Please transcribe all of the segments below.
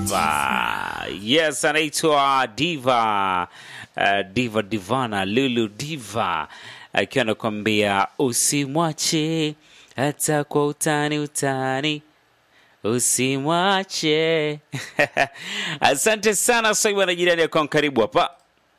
Diva. Yes, anaitwa Diva. Uh, Diva Divana Lulu Diva akiwa anakuambia usimwache hata kwa utani utani usimwache. Asante sana Swaiba na jirani yako, karibu hapa.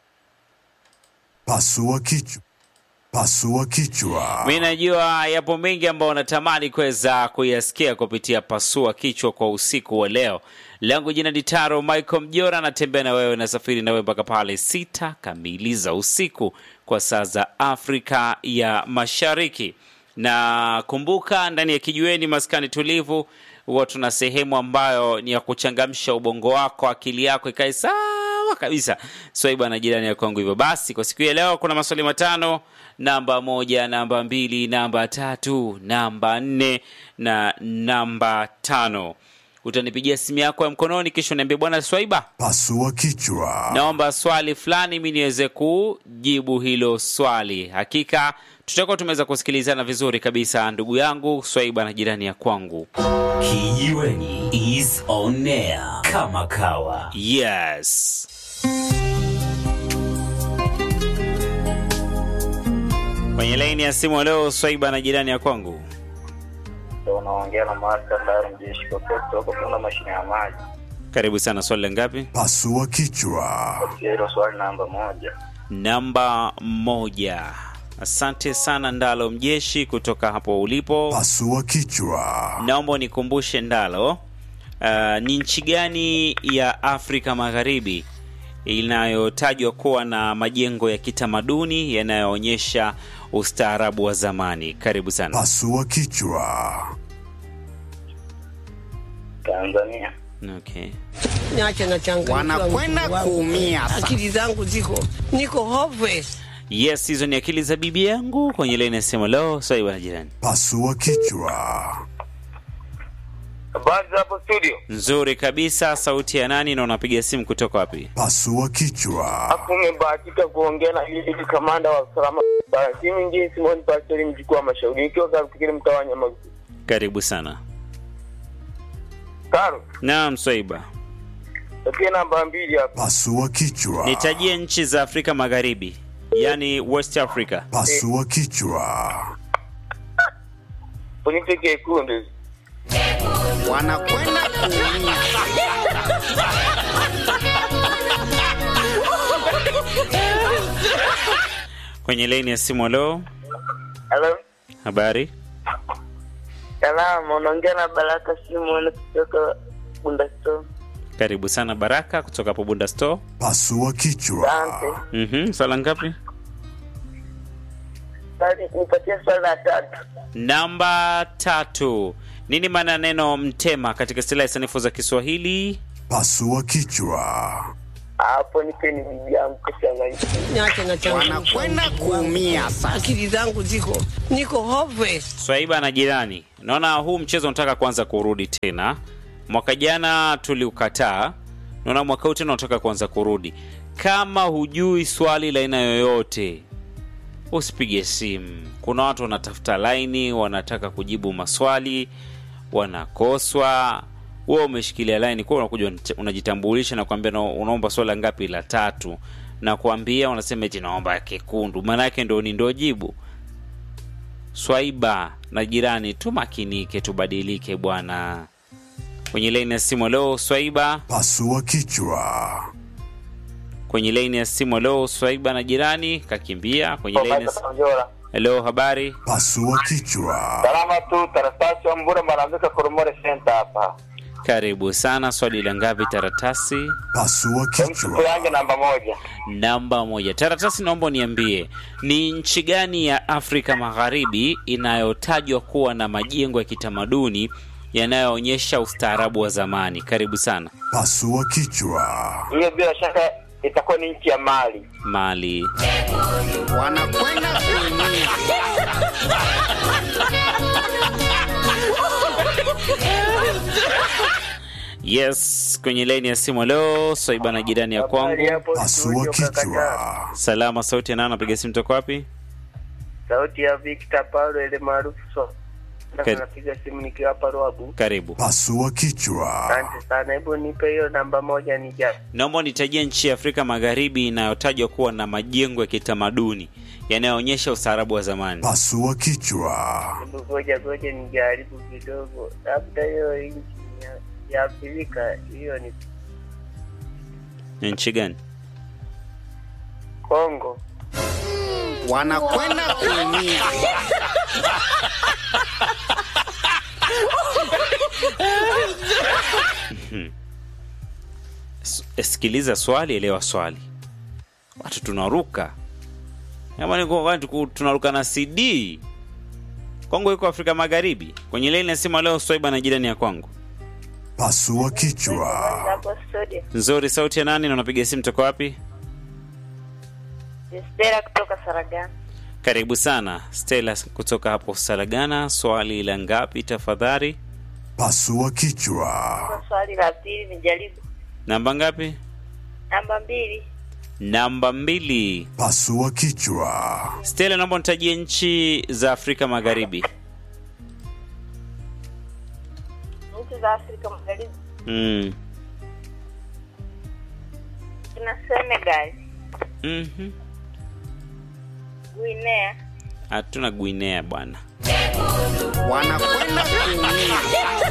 Pasua kichwa. Pasua kichwa. Mi najua yapo mengi ambayo natamani kuweza kuyasikia kupitia pasua kichwa kwa usiku wa leo. Langu jina ni Taro Michael Mjora, natembea na wewe, nasafiri na wewe mpaka pale sita kamili za usiku kwa saa za Afrika ya Mashariki. Na kumbuka, ndani ya kijiweni maskani tulivu huwa tuna sehemu ambayo ni ya kuchangamsha ubongo wako, akili yako ikae sawa kabisa. Swaiba na jirani ya kwangu. Hivyo basi, kwa siku ya leo kuna maswali matano: namba moja, namba mbili, namba tatu, namba nne na namba tano. Utanipigia simu yako ya mkononi, kisha uniambia bwana Swaiba, Pasua kichwa. naomba swali fulani mi niweze kujibu hilo swali. Hakika tutakuwa tumeweza kusikilizana vizuri kabisa, ndugu yangu Swaiba na jirani ya kwangu. Kijiweni is on air kama kawa. Yes. Kwenye laini ya simu leo Swaiba na jirani ya kwangu. Ndio unaongea na Master Ndaro Mjeshi Kokoto kutoka kuna mashine ya maji. Karibu sana, swali la ngapi? Pasua kichwa. Hilo swali namba moja. Namba moja. Asante sana Ndalo Mjeshi kutoka hapo ulipo. Pasua kichwa. Naomba nikumbushe Ndalo, uh, ni nchi gani ya Afrika Magharibi inayotajwa kuwa na majengo ya kitamaduni yanayoonyesha ustaarabu wa zamani? Karibu sana. Pasua kichwa. Tanzania. Okay. Niache na changamoto Wanakwenda wangu. kuumia sana. Akili zangu ziko niko hopeless. Yes, hizo ni akili za bibi yangu kwenye laini ya simu. Leo Swaiba na jirani. Pasua kichwa. Habari za hapo studio. Nzuri kabisa. Sauti ya nani na unapiga simu kutoka wapi? Pasua kichwa. Hapo umebahatika kuongea na yule kamanda wa usalama bara. Si mwingine Simon Pastor mjukuu wa mashauri. Ikiwa kafikiri mtawanya magu. Karibu sana. Karo. Naam, Swaiba. Takie namba mbili hapa. Pasua kichwa. Nitajie nchi za Afrika Magharibi, yaani West Africa. Pasua kichwa. Unipe kekundu. Wanakwenda kuumia. Kwenye laini ya simu. Leo Hello. habari? Salama, unaongea na Baraka Simon kutoka Bundasto. Karibu sana Baraka kutoka hapo Bunda Store. Pasua kichwa. Asante. Mhm, swala ngapi? Sasa nipatie swali la tatu. Namba tatu. Nini maana ya neno mtema katika silaha sanifu za Kiswahili? Pasua kichwa. Hapo nipe ni bibi yangu kuchanganya. Niache na changamoto Wanakwenda kuumia sana. Akili zangu ziko niko hopeless. Swaiba na jirani, naona huu mchezo unataka kuanza kurudi tena. Mwaka jana tuliukataa, naona mwaka huu tena unataka kuanza kurudi. Kama hujui swali la aina yoyote, usipige simu. Kuna watu wanatafuta laini, wanataka kujibu maswali, wanakoswa. Wewe umeshikilia laini, kwa unakuja unajitambulisha na kuambia na unaomba swala ngapi? La tatu, na kuambia unasema eti naomba kekundu, maana yake ndo ni ndo jibu. Swaiba na jirani, tumakinike, tubadilike bwana. Kwenye laini ya simu leo Swaiba, Pasua kichwa. kwenye laini ya simu leo Swaiba na jirani kakimbia. Kwenye laini ya simu Njora. leo, habari Pasua kichwa. Salama tu, Tarastasi wa Mbura Marambika Koromore Center hapa. karibu sana. Swali la ngapi? Taratasi Pasua Mtu kichwa. yangu namba moja. namba moja. Taratasi, naomba uniambie ni nchi gani ya Afrika Magharibi inayotajwa kuwa na majengo ya kitamaduni yanayoonyesha ustaarabu wa zamani? Karibu sana. Pasua kichwa. Hiyo bila shaka itakuwa ni nchi ya Mali. Mali. Wanakwenda kuumia. Yes, kwenye laini ya simu leo Swaiba na jirani ya Habari kwangu. hapo Pasua studio, kaka Jaro. kichwa. Salama, sauti ya nani? Napiga simu toka wapi? Sauti ya Victor Paulo ile maarufu so. Kari- napiga simu nikiwa hapa Ruabu. Karibu. Pasua kichwa. Asante sana, hebu nipe hiyo namba moja nija. Naomba unitajie nchi ya Afrika Magharibi inayotajwa kuwa na majengo ya kitamaduni yanayoonyesha ustaarabu wa zamani. Pasua kichwa. Hebu ngoja ngoja nijaribu kidogo, labda hiyo nchi ya, ya Afrika hiyo ni Ni nchi gani? Kongo. wanakwenda kuumia. S- Sikiliza swali, elewa swali. Watu tunaruka Jamani, kwa watu ku- tunaruka na CD. Kongo iko Afrika Magharibi. Kwenye leni nasema leo Swaiba na jirani ya kwangu. Pasua kichwa. Hapo studio. Nzuri, sauti ya nani na unapiga simu toka wapi? Ni Stella kutoka Saragana. Karibu sana Stella kutoka hapo Salagana. Swali la ngapi tafadhali? Pasua kichwa. Kwa swali la pili nijaribu. Namba ngapi? Namba mbili. Namba mbili. Pasua kichwa. Stella, naomba nitajie nchi za Afrika Magharibi. Nchi za Afrika Magharibi. Mm. Kuna Senegal, Mhm. Guinea, Hatuna Guinea bwana. wanakwenda kuumia.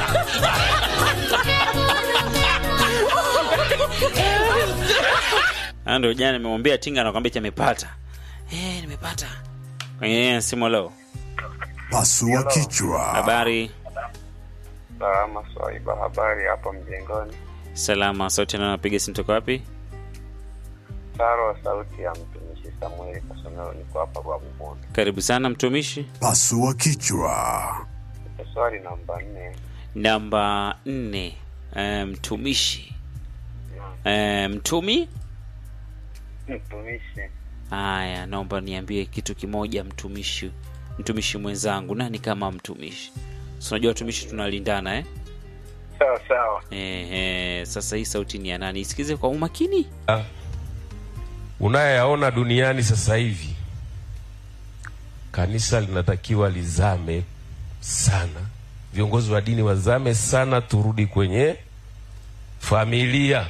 Ah, Ndio jana nimemwambia Tinga nakwambia chamepata. Eh, nimepata. Kwenye simu leo. Pasua kichwa. Habari Salama Swaiba, habari hapo mjengoni? salama, sauti na napiga simu toka wapi? Taro, sauti ya mtumishi Samueli Kasomero, niko hapa kwa Bumuni. Karibu sana mtumishi. Pasua kichwa. Swali namba nne. Namba nne. Eh, mtumishi. Eh, mtumi? Mtumishi Haya, naomba niambie kitu kimoja mtumishi. Mtumishi mwenzangu, nani kama mtumishi? Si unajua watumishi tunalindana eh? sawa sawa. Ehe, sasa hii sauti ni ya nani? Isikize kwa umakini. unayoyaona duniani sasa hivi, kanisa linatakiwa lizame sana, viongozi wa dini wazame sana, turudi kwenye familia,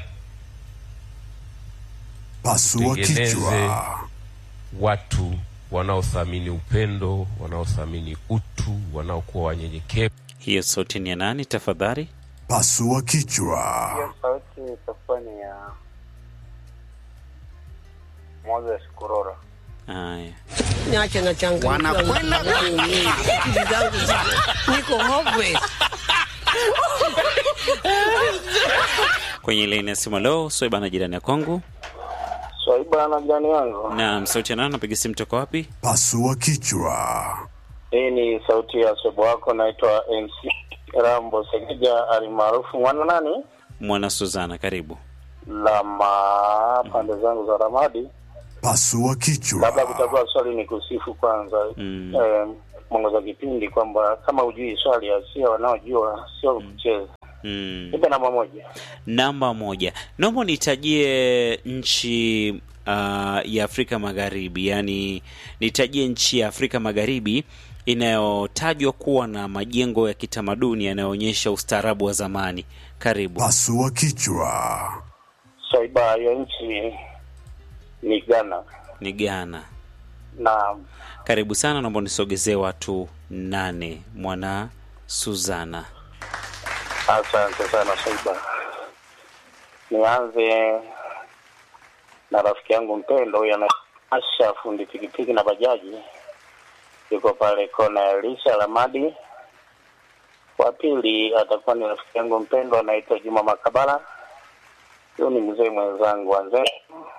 Pasua Tengeneze. kichwa. watu wanaothamini upendo, wanaothamini utu, wanaokuwa wanyenyekevu. Hiyo sauti ni ya nani tafadhali? Pasua kichwa. Hiyo sauti itakuwa ni ya Moses Kurora. Haya, Niache na changamoto. Wanakwenda kuumia. Akili zangu ziko niko hopeless. kwenye laini ya simu leo Swaiba na jirani ya kwangu. Swaiba na jirani wangu, Na sauti ya nani? Napiga simu toka wapi? Pasua kichwa. hii ni sauti ya sobo wako, naitwa MC Rambo Segeja alimaarufu mwana nani Mwana Suzana, karibu. lama pande zangu za Ramadi. Pasua Labda kichwa. kutakuwa swali ni kusifu kwanza Mm. eh, mwongoza kipindi kwamba kama hujui swali asia wanaojua sio kucheza. Mm. Nipe namba moja. Namba moja, naomba nitajie nchi uh, ya Afrika Magharibi, yaani nitajie nchi ya Afrika Magharibi inayotajwa kuwa na majengo ya kitamaduni yanayoonyesha ustaarabu wa zamani. Karibu. Pasua kichwa. Swaiba, hiyo nchi ni Ghana Ni Ghana. na Karibu sana, naomba nisogezee watu nane. Mwana Suzana. Asante sana Swaiba. Nianze na rafiki yangu mpendo huyu anaasha fundi pikipiki na bajaji, yuko pale kona ya Lisha Lamadi. Wa pili atakuwa ni rafiki yangu mpendo anaitwa Juma Makabala, huyu ni mzee mwenzangu wa Nzee.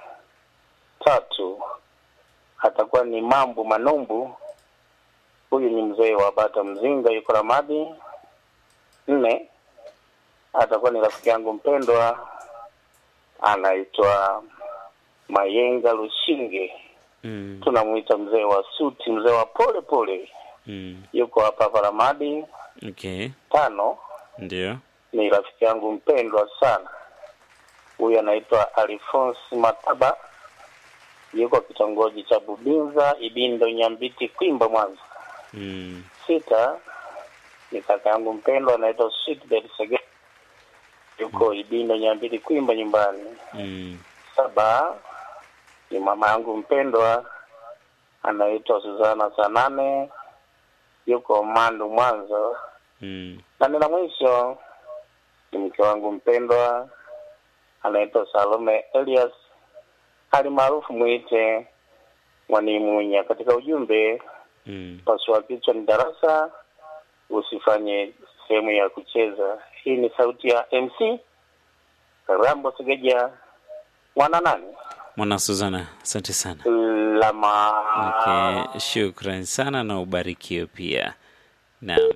Tatu atakuwa ni Mambu Manumbu, huyu ni mzee wa Bata Mzinga, yuko Lamadi. Nne atakuwa ni rafiki yangu mpendwa anaitwa Mayenga Lushinge, Mm, tunamuita mzee wa suti, mzee wa pole pole, mm, yuko hapa hapa Ramadi. okay, Tano ndio. ni rafiki yangu mpendwa sana, huyu anaitwa Alphonse Mataba, yuko kitongoji cha Bubinza, Ibindo, Nyambiti, Kwimba, Mwanza. Mm, Sita ni kaka yangu mpendwa anaitwa Sweetbet Sege, yuko Ibindo Nyambili Kwimba nyumbani. Mm. Saba ni mama yangu mpendwa anaitwa Suzana Sanane, yuko Mandu Mwanza. Mm. Na nina mwisho ni mke wangu mpendwa anaitwa Salome Elias, hali maarufu mwite Mwanimunya. Katika ujumbe Mm. pasua kichwa ni darasa, usifanye sehemu ya kucheza. Hii ni sauti ya MC Rambo Segeja, mwana nani Mwana Suzana, asante sana. lama Okay, shukran sana na ubarikiwe pia. Naam.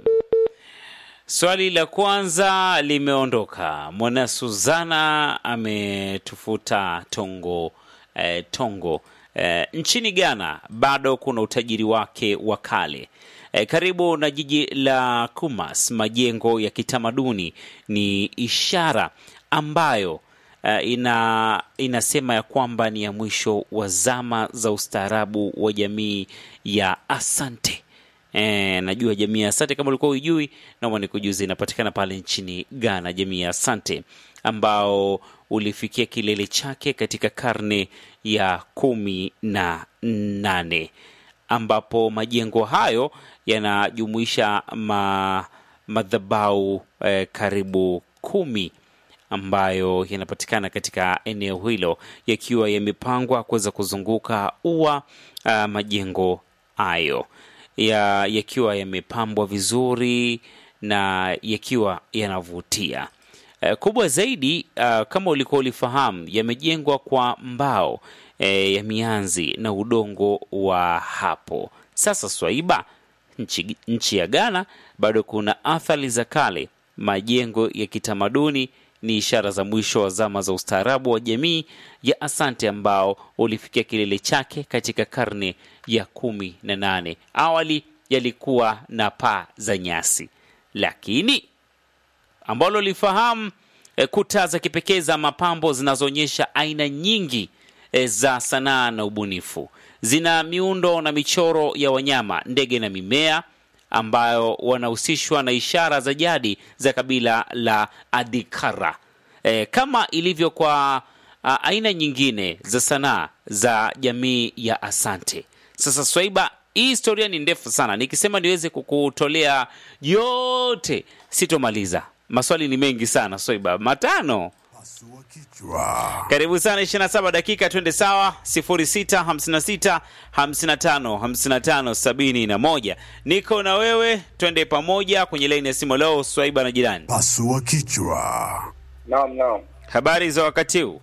Swali la kwanza limeondoka. Mwana Suzana ametufuta tongo eh, tongo eh, nchini Ghana bado kuna utajiri wake wa kale. Eh, karibu na jiji la Kumas, majengo ya kitamaduni ni ishara ambayo uh, ina inasema ya kwamba ni ya mwisho wa zama za ustaarabu wa jamii ya Asante. E, najua jamii ya Asante kama ulikuwa hujui, naomba nikujuze, inapatikana pale nchini Ghana, jamii ya Asante ambao ulifikia kilele chake katika karne ya kumi na nane ambapo majengo hayo yanajumuisha ma, madhabau eh, karibu kumi ambayo yanapatikana katika eneo hilo yakiwa yamepangwa kuweza kuzunguka ua uh, majengo hayo ya, yakiwa yamepambwa vizuri na yakiwa yanavutia. Uh, kubwa zaidi uh, kama ulikuwa ulifahamu, yamejengwa kwa mbao eh, ya mianzi na udongo wa hapo. Sasa Swaiba, nchi, nchi ya Ghana bado kuna athari za kale. Majengo ya kitamaduni ni ishara za mwisho wa zama za ustaarabu wa jamii ya Asante ambao ulifikia kilele chake katika karne ya kumi na nane. Awali yalikuwa na paa za nyasi, lakini ambalo lifahamu e, kuta za kipekee za mapambo zinazoonyesha aina nyingi e, za sanaa na ubunifu. Zina miundo na michoro ya wanyama, ndege na mimea ambayo wanahusishwa na ishara za jadi za kabila la Adikara. E, kama ilivyo kwa a, aina nyingine za sanaa za jamii ya Asante. Sasa Swaiba, hii historia ni ndefu sana, nikisema niweze kukutolea yote sitomaliza. Maswali ni mengi sana Swaiba, matano. Pasua kichwa. Karibu sana 27 dakika, twende sawa. 06 56 55 55 71. Niko na wewe, twende pamoja kwenye laini ya simu leo. Swaiba na jirani, Pasua kichwa. Naam, naam. habari za wakati huu?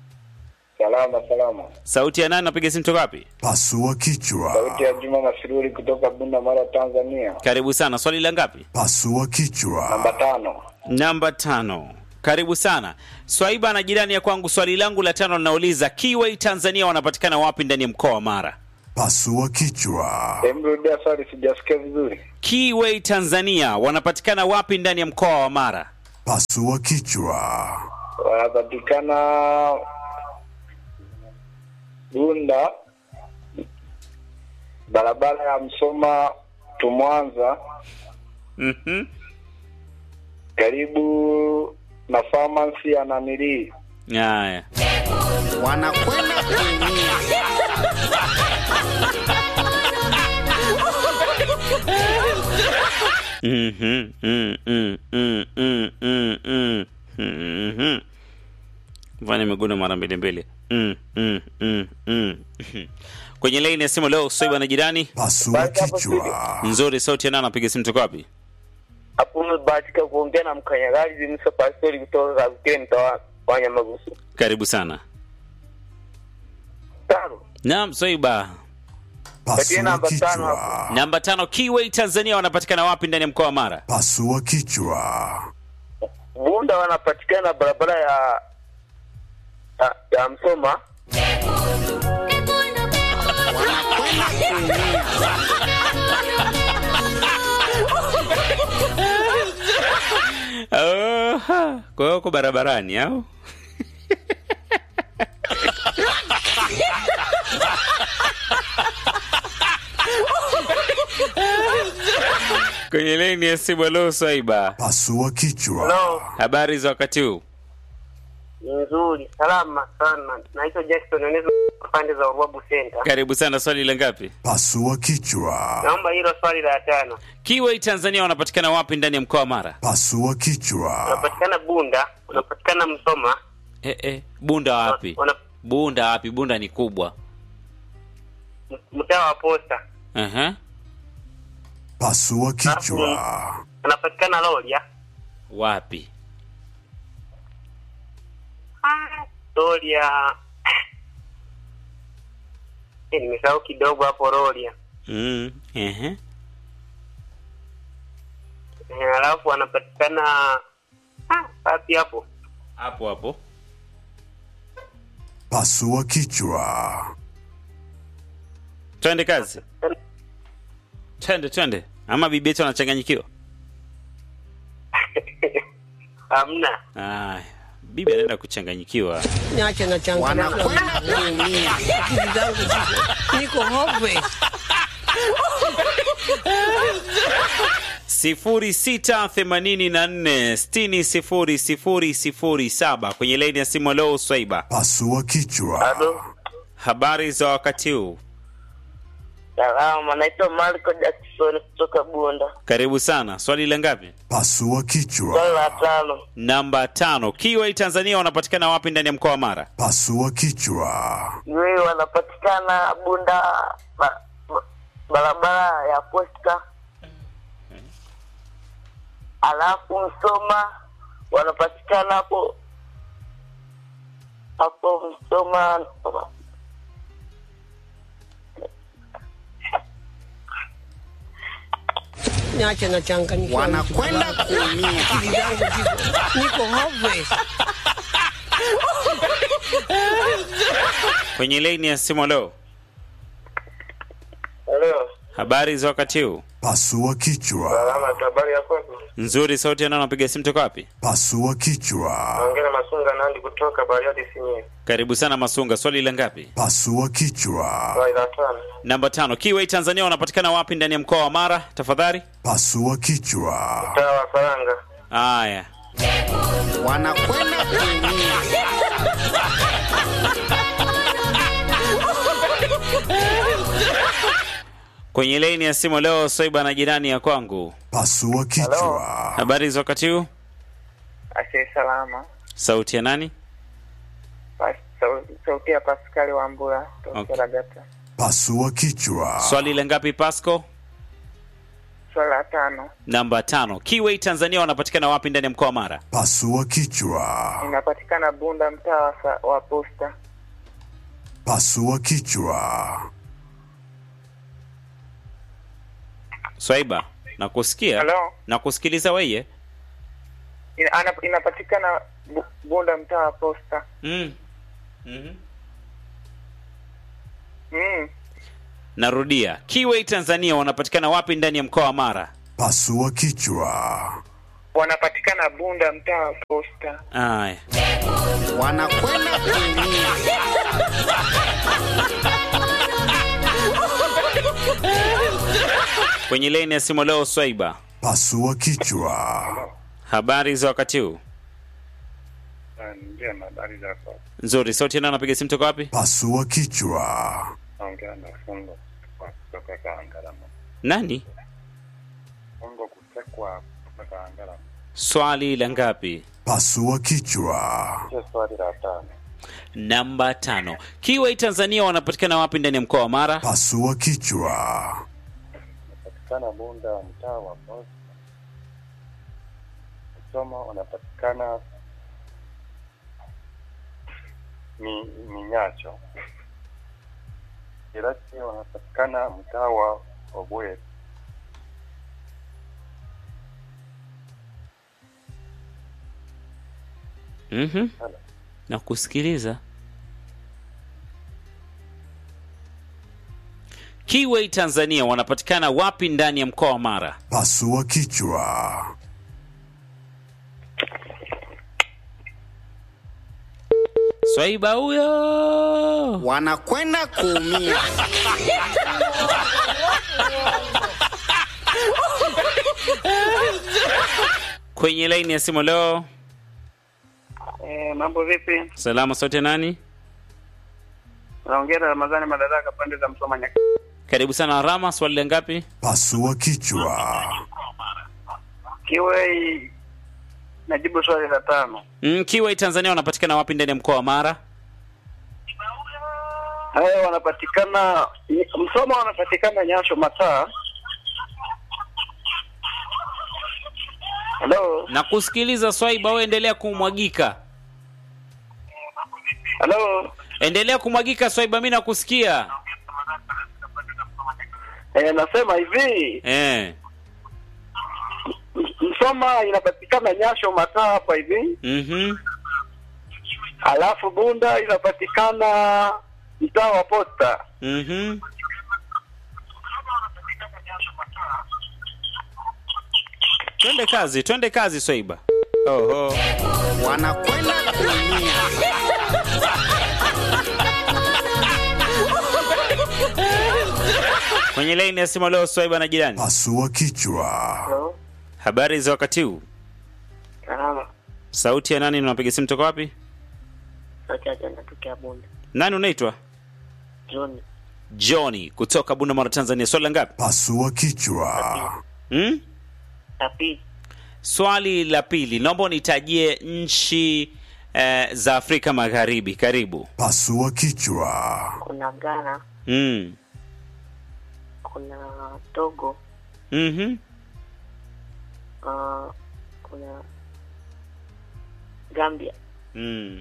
Salama salama. Sauti ya nani? Napiga simu toka wapi? Pasua kichwa. Sauti ya Juma Masiruri kutoka Bunda Mara, Tanzania. Karibu sana. Swali la ngapi? Pasua kichwa. Namba tano. Namba tano. Karibu sana Swaiba na jirani ya kwangu. Swali langu la tano linauliza Kiway Tanzania wanapatikana wapi ndani ya mkoa wa Mara? Pasua kichwa. Hebu rudia swali, sijasikia vizuri. Kiway Tanzania wanapatikana wapi ndani ya mkoa wa Mara? Pasua kichwa. Wanapatikana Bunda, barabara ya Msoma tu Mwanza, Mhm. karibu na pharmacy ya Namiri. Haya. wanakwenda kuumia. Mhm, mm, mm, mm, mm, mm, mm, mhm. Mfano imeguna mara mbili mbili. Mm, mm, mm, mm. Kwenye laini ya simu leo Swaiba na jirani. Pasua kichwa. Nzuri, sauti ya nani? Napiga simu toka wapi? hapo umebahatika kuongea na mkanyagazi Musa Pastori kutoka Kakukile mtaa wa Nyamagusu. Karibu sana. Tano. Naam, Swaiba. Pasua namba tano kichwa. Namba tano, Kiway Tanzania wanapatikana wapi ndani ya mkoa wa Mara? Pasua kichwa. Bunda wanapatikana barabara ya ya, ya Msoma. wanakwenda kuumia. Oha. Kwa hiyo uko barabarani au? Kwa kwenye leni ya simu. Halo Swaiba, Pasua kichwa. Hello. habari za wakati huu? Nzuri, salama sana. Naitwa Jackson Onezo pande za Urwabu Center. Karibu sana. Swali la ngapi? Pasua kichwa. Naomba hilo swali la tano. Kiwei Tanzania wanapatikana wapi ndani ya mkoa wa Mara? Pasua kichwa. Unapatikana Bunda, unapatikana Msoma, Eh, eh, Bunda wapi? una Bunda wapi? Bunda ni kubwa. m- mtaa wa Posta. Aha. Pasua kichwa. Unapatikana Loria. Wapi? Loria. Eh, nimesahau kidogo hapo Loria. Mm. Ehe. Eh, Alafu anapatikana ah, wapi hapo? Hapo hapo. Pasua kichwa. Twende kazi. Twende twende. Ama bibi yetu anachanganyikiwa. Hamna. Aya. Bibi anaenda kuchanganyikiwa. Niache na changamoto. wanakwenda kuumia. Akili zangu ziko- niko hopeless. sifuri sita themanini na nne sitini sifuri sifuri sifuri saba kwenye laini ya simu. Leo Swaiba, Pasua kichwa. Halo. habari za wakati huu? Salama, naitwa Marco Jackson kutoka Bunda. Karibu sana. Swali la ngapi? Pasua Swali kichwa. la tano. Namba tano. Kiwei Tanzania wanapatikana wapi ndani ya mkoa wa Mara? Pasua kichwa. Yeye wanapatikana Bunda ba, ba, barabara ya Posta. Alafu Msoma wanapatikana hapo hapo Msoma Niache na changamoto. Wanakwenda kuumia. Akili zangu ziko- niko hopeless. Kwenye laini ya simu. Leo Halo. habari za wakati huu? Pasua kichwa. Salama, habari ya kwako? Nzuri. Sauti ya nani? Unapiga simu toka wapi? Pasua kichwa. Naongea na Masunga Nandi kutoka Bariadi Simiyu. Karibu sana Masunga. Swali la ngapi? Pasua kichwa. Swali la tano. Namba tano. Kiwei Tanzania wanapatikana wapi ndani ya mkoa wa Mara? Tafadhali. Pasua kichwa. Mtaa wa Faranga. Aya. Wanakwenda kuumia. Kwenye laini ya simu leo Swaiba na jirani ya kwangu. Pasua kichwa. Habari za wakati huu? Ashe salama. Sauti ya nani? Pas, sau- sauti ya Paskali wa Mbura Okay. kutoka Ragata. Pasua kichwa. Swali la ngapi Pasco? Swali la tano. Namba tano. Kiwei Tanzania wanapatikana wapi ndani ya mkoa wa Mara? Pasua kichwa. Inapatikana Bunda mtaa wa, sa- wa Posta. Pasua kichwa. Swaiba, nakusikia. Halo. Nakusikiliza weye. Ina, ana, inapatikana Bu- Bunda mtaa wa Posta. Mm. Mhm. Mm. Narudia. Kiwei Tanzania wanapatikana wapi ndani ya mkoa wa Mara? Pasua kichwa. Wanapatikana Bunda mtaa wa Posta. Aya. Wanakwenda kuumia. Kwenye laini ya simu leo Swaiba. Pasua kichwa. Habari za wakati huu? Njema, habari zako? Nzuri. Sauti ya nani anapiga simu toka wapi? Pasua kichwa. Naongea na Fungo kutoka Kaangalama. Nani? Fungo kutekwa kutoka Kaangalama. Swali la ngapi? Pasua kichwa. Hiyo swali la tano. Namba tano. Kiwei Tanzania wanapatikana wapi ndani ya mkoa wa Mara? Pasua kichwa. Unapatikana Bunda mtaa wa Posta. Msoma unapatikana mi, Minyacho. Irati unapatikana mtaa wa Obwe. Mhm. Nakusikiliza. Kiwei Tanzania wanapatikana wapi ndani ya mkoa wa Mara? Pasua kichwa. Swaiba huyo. Wanakwenda kuumia. kwenye laini ya simu leo. Eh, mambo vipi? Salama sote nani? Naongea na Ramadhani Madaraka pande za Msoma Nyaka. Karibu sana Rama, swali la ngapi? Pasua kichwa. Kiwe najibu swali la tano. Mm, Kiwai Tanzania wanapatikana wapi ndani ya mkoa wa Mara? Haya wanapatikana Msoma wanapatikana Nyasho Mataa. Halo, Na kusikiliza Swaiba, wewe endelea kumwagika. halo. Endelea kumwagika Swaiba, mimi nakusikia. Eh, nasema hivi Eh. M- Msoma inapatikana Nyasho Mataa hapa hivi, Mhm. alafu Bunda inapatikana mtaa wa Posta. Mhm. Twende kazi, twende kazi Swaiba. Oho. wanakwenda kuumia Kwenye laini ya simu leo Swaiba na jirani. Pasua kichwa. Halo, Habari za wakati huu? salama. Sauti ya nani na unapiga simu toka wapi? Sauti yake inatokea Bunda. Nani unaitwa? John, Johnny kutoka Bunda Mara Tanzania. Swali la ngapi? Pasua kichwa. Hmm? tapi Swali la pili, naomba unitajie nchi eh, za Afrika Magharibi. Karibu. Pasua kichwa. kuna Ghana, Mm. kuna Togo, Mhm. uh, kuna Gambia, Mm.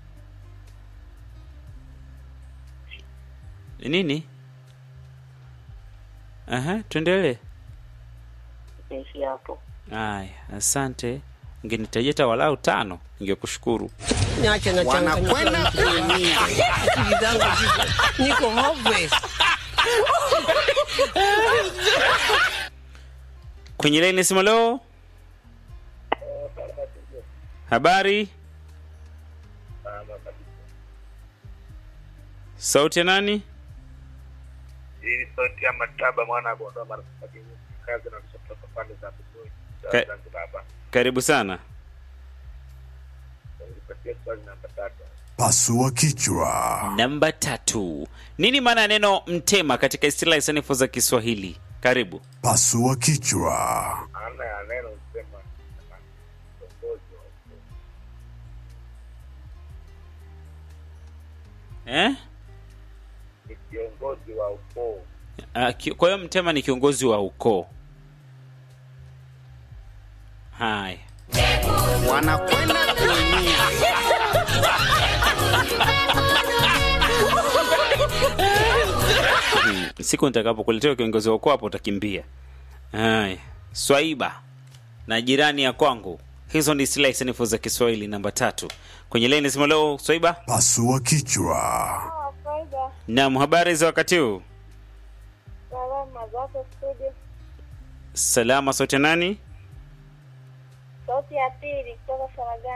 Nini? Aha, tuendelee. naishi hapo. Aya, asante. Ungenitajia hata walau tano, ningekushukuru. Niache na wanakwenda kuumia akili zangu ziko niko hopeless. Kwenye laini simu leo. Habari? Sauti ya nani? Hii sauti ya mataba mwana bondoa mara kazi na kutoka pande za Busoyi. Ka- Zanzibar hapa. Karibu sana. Nipatie swali namba tatu. Pasua kichwa. Namba tatu. Nini maana ya neno mtema katika istilahi sanifu za Kiswahili? Karibu. Pasua kichwa. Maana ya neno sema kiongozi wa ukoo. Eh? Ni kiongozi wa ukoo. Ah, ki- Kwa hiyo mtema ni kiongozi wa ukoo. Haya. wanakwenda kuumia Hmm, Siku nitakapokuletea kiongozi wa ukoo hapo utakimbia. Haya. Swaiba na jirani ya kwangu. Hizo ni istilahi sanifu za Kiswahili namba tatu. Kwenye laini simu leo Swaiba. Pasua kichwa. Faida, Naam, habari za wakati huu? salama zako studio. Salama sote nani? Sauti ya pili kutoka Faragani.